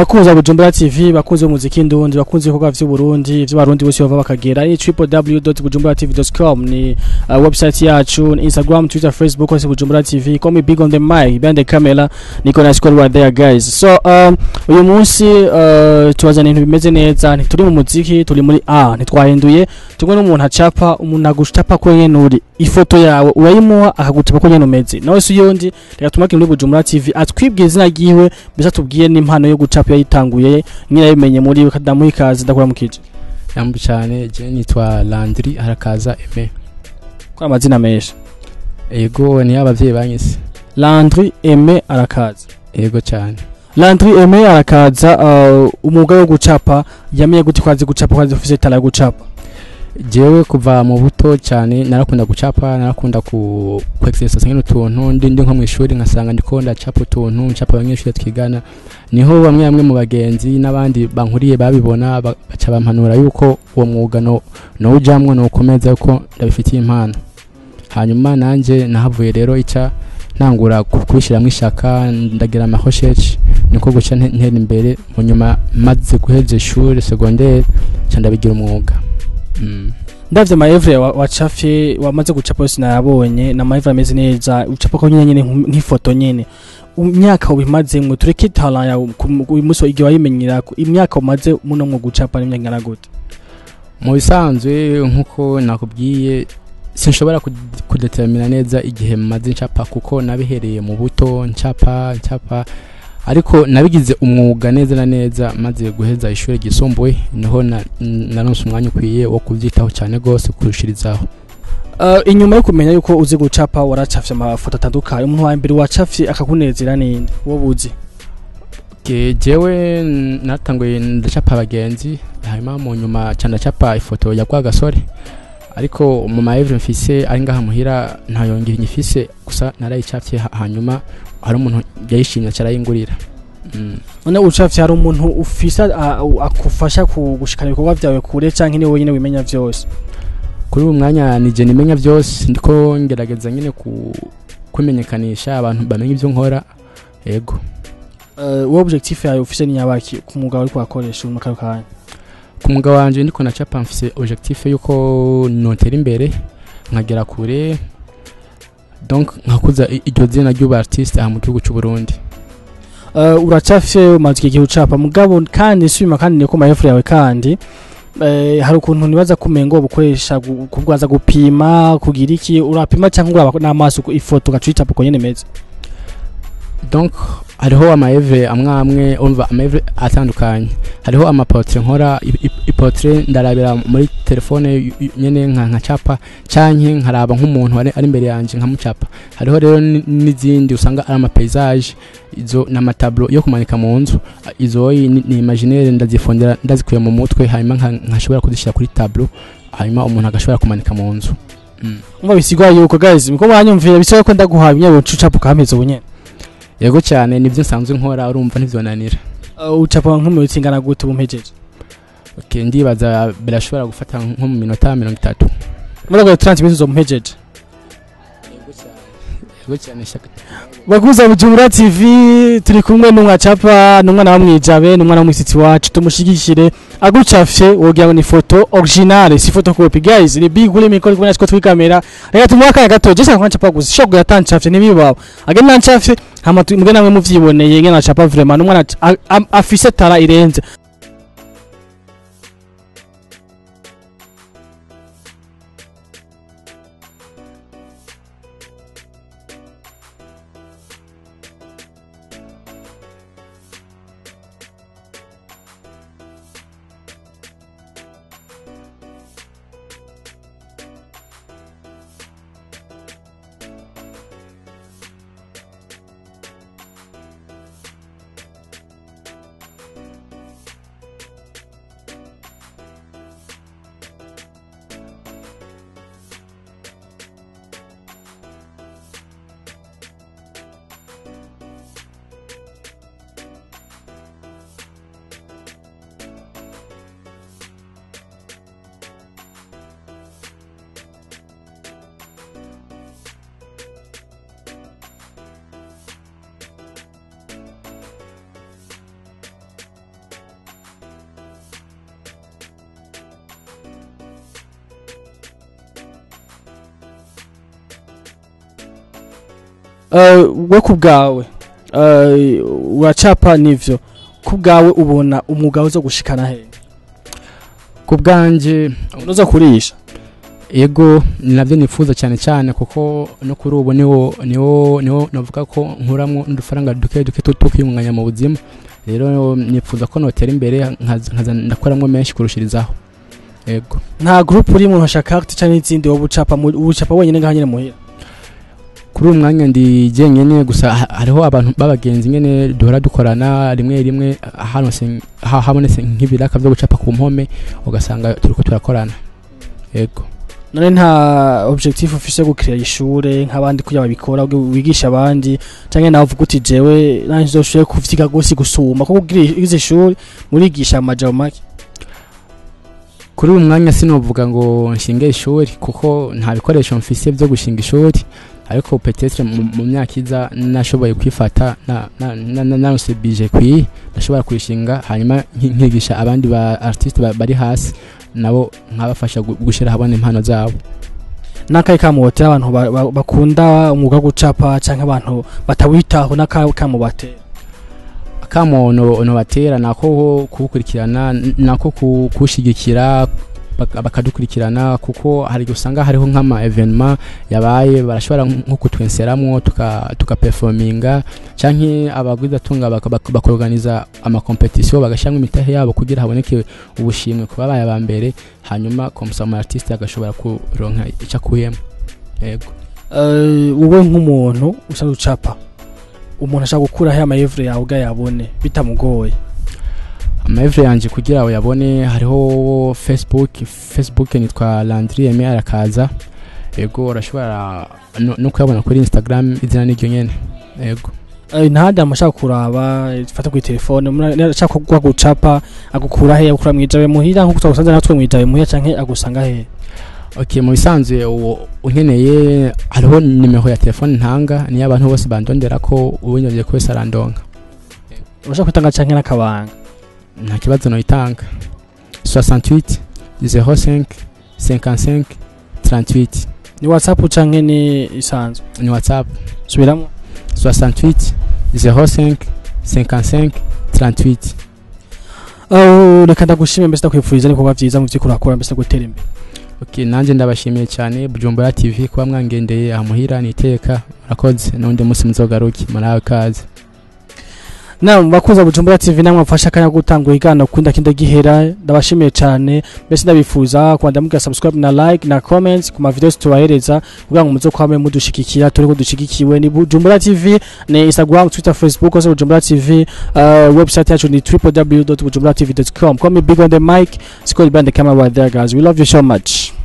bakunzi ba Bujumbura TV bakunzi b'umuziki ndundi bakunzi ibikorwa vy'u Burundi vy'abarundi bose bava bakagera ni www.bujumburatv.com ni uh, website yacu ni Instagram Twitter Facebook hose Bujumbura TV call me big on the mic behind the camera niko na squad right there guys so um, uyu munsi uh, tubazana ibintu bimeze neza ntituri mu muziki turi muri A ntitwahinduye tumwe n'umuntu acapa umuntu agucapa ko nyene uri ifoto yawe urayimuha akagucapa ko nyene umeze nawe si yundi reka tumake muri Bujumbura TV atwibwiye izina ryiwe mbese atubwiye n'impano yo gucapa yayitanguye nyine yabimenye muri kadamu ikaze ndakora mukije yambu cyane je nitwa Landry harakaza Aime ko amazina menshi ego ni abavyeyi banyise Landry Aime arakaza ego cyane Landry Aime arakaza uh, umwuga wo gucapa yamenye gute kwazi gucapa kwazi ufise tala yo gucapa jewe kuva mu buto cyane narakunda gucapa narakunda ku kwexercise nk'ino tuntu ndi ndi nko mu ishuri nkasanga ndiko ndacapa utuntu ncapa abanyeshuri twigana niho bamwe bamwe mu bagenzi n'abandi bankuriye babibona ba- baca bampanura yuko uwo mwuga no no ujamwo no ukomeza yuko ndabifitiye impano hanyuma nanje nahavuye rero ica ntangura ku- kubishiramwo ishaka ndagira ama recherche niko guca nte- ntera imbere mu nyuma maze guheza ishuri secondaire ca ndabigira umwuga mm. ndavye maevre wa- wacafye wamaze gucapa yose nayabonye na maevre ameze neza ucapa ko nyene nyene nk- nk'ifoto nyene imyaka ubimazemwe tureke talent yawe ku- uyu munsi igihe wayimenyera imyaka umaze muno mu gucapa n'imyaka ingana gute mu bisanzwe nk'uko nakubwiye sinshobora kud- kudetermina neza igihe maze ncapa kuko nabihereye mu buto ncapa ncapa ariko nabigize umwuga neza na neza maze guheza ishuri ryisumbuye niho na- naronse umwanya ukwiye wo kubyitaho cyane rwose kurushirizaho Uh, inyuma yo kumenya yuko uzi gucapa waracafye amafoto atandukanye umuntu wa mbere wacafye akakunezera ninde wo buzi Ke- jewe n- natanguye ndacapa abagenzi hanyuma mu nyuma ca ndacapa ifoto ya kwa gasore ariko mu maevre mfise ari ngaha muhira ntayongera nyifise gusa narayicapye ha- hanyuma hari umuntu yayishimye carayingurira mm. none ucafye hari umuntu ufise a- a- akufasha ku- gushikana ibikorwa vyawe kure canke ni wenyine wimenya vyose kuri uyu mwanya nije nimenya byose ndiko ngerageza nyine ku kwimenyekanisha abantu bamenye ibyo nkora yego uh, wowe objectif yawe ufise ni nyabaki ku mwuga wariko urakoresha mu kano kanya ku mwuga wanje ndiko nacapa mfise objectif yuko notera imbere nkagera kure donc nkakuza i- iryo zina ry'ubu artiste aha mu gihugu cy'u Burundi uh, uracafye umaze igihe ucapa mugabo kandi subima kandi niko maefure yawe kandi eh, hari ukuntu nibaza kumengo bukoresha gu- kubwaza gupima kugira iki urapima cyangwa uraba n'amaso ku- ifoto gacicapa uko nyene imeze donc hariho amaeve amwe amwe umva amaeve atandukanye hariho amapotre nkora i- i- ipotre ndarabira muri telefone y- y- nyene nka nkacapa canke nkaraba nk'umuntu ari ari imbere yanje nkamucapa hariho rero ni- n'izindi usanga ari amapaysage izo n'amatablo yo kumanika mu nzu izo ni, ni imaginaire ndazifondera ndazikuye mu mutwe hanyuma nka- nkashobora kuzishyira kuri tablo hanyuma umuntu agashobora kumanika mu nzu mm. umva bisigwa yuko guys miko mwanyumvira bisaba ko ndaguhaye nyine ucapa ukameze ubunyene yego cyane nivyo nsanzwe nkora urumva ntivyonanira uh, ucapa nk'umunsi ingana gute ubumpejeje Okay, ndibaza birashobora gufata nko mu minota mirongo itatu muri ako 30 minutes uzompejeje yego cyane shaka bakuza Bujumbura TV turi kumwe n'umwacapa n'umwana wa mwijabe n'umwana w'umusitsi wacu tumushigikire agucafye wogira ngo ni foto originale si photocopy guys ni big uri mikoro kubona siko twi kamera reka tumuha akanya gato je sanga ncapa gusa shobora yatancafye nibibaho agenda nancafye hama tu- mbwe namwe muvyiboneye ngena acapa vraiment n'umwana a- a- afise tara irenze Eh, we ku bwawe eh, uracapa nivyo ku bwawe ubona umwuga uzo gushikana he ku bwanje unoza kurisha ego ni nabyo nifuza cyane cyane kuko no kuri ubu niwo niwo niwo navuga ko nkuramo n'udufaranga duke duke two two kwiyunganya mu buzima rero nifuza ko notera imbere nkaza nkaza ndakoramo menshi kurushirizaho ego nta groupe uri mu hashakakti canke izindi wowe ucapa mu- ucapa wenyine ngaha nyene muhira kuri uyu mwanya ndi jyenyine gusa ha- hariho abantu b'abagenzi nyine duhora dukorana rimwe rimwe hanose ha- habonetse nk'ibiraka byo gucapa ku mpome ugasanga turiko turakorana ego none nta objectif ufise yo gukirira ishure nk'abandi kugira babikora uge- wigisha abandi canke nawe uvuga uti jewe nanje nzoshoboye kuvyiga gose gusuma kuko ugize ishuri murigisha amajambo make kuri uyu mwanya sinovuga ngo nshinge ishuri kuko nta bikoresho mfise byo gushinga ishuri ariko petetre mu mu myaka iza nashoboye kwifata na- na- na- na- narose bije kwiye ndashobora kurishinga hanyuma nki- nkigisha abandi ba artiste ba- bari hasi nabo nkabafasha gu- gushira habona impano zabo n'akahe kamubotera abantu ba- ba- bakunda umwuga wo gucapa canke abantu batawitaho n'akahe kamubotera akamo no no batera nako kuwukurikirana n- nako ku- kuwushigikira baka- bakadukurikirana kuko hari igihe usanga hariho nk'ama evenement yabaye barashobora nko kutwenseramwo tuka tukaperforminga canke abagwizatunga baka- baka- bakorganiza amakompetisiyo bagashyiramo imitahe yabo kugira haboneke ubushimwe ku babaye aba mbere hanyuma komusama artiste agashobora kuronka icyo akuyemo yego Eh, wowe nk'umuntu usanzwe ucapa umuntu ashaka gukuraho amayevure yawe ubwayabone bitamugoye amahevure yanjye kugira ngo uyabone hariho facebook facebook nitwa landry eme arakaza yego urashobora no, no kuyabona kuri instagram izina niryo nyene yego Eh, ntahandi hantu ashaka kuraba eh, fata kuri telefone umuntu ashaka kuguha gucapa agukura he agukura mwijabe muhira nkuko twagusanze natwe mwijabe muhira canke agusanga he okay mu bisanzwe uwo unkeneye hariho nimero ya telefone ntanga niyo abantu bose bandondera ko ubinyobye ko wese arandonka urashaka kwitanga canke n'akabanga nta kibazo noyitanga 68 05 55 38 ni whatsapp canke ni isanzwe ni whatsapp subiramo 68 05 55 38 Oh, reka ndagushime mbese ndakwifuriza n'ibikorwa vyiza mu vy'ukuri urakora mbese gutera imbere Okay, nanjye ndabashimiye cyane Bujumbura TV kuba mwangendeye amuhira niteka murakoze n'undi munsi muzogaruke murabe kaze namwe bakuza bujumbura tv namwe mfasha akanya ko gutanga ibiganiro kunda kinda gihera ndabashimiye cyane mbese ndabifuza kwanda muga subscribe na like na comments ku ma videos tubahereza kugira ngo muzo kwame mudushikikira turi ko dushigikiwe ni bujumbura tv ni instagram twitter facebook ose bujumbura tv uh, website yacu ni www.bujumburatv.com call me big on the mic squad band the camera right there guys we love you so much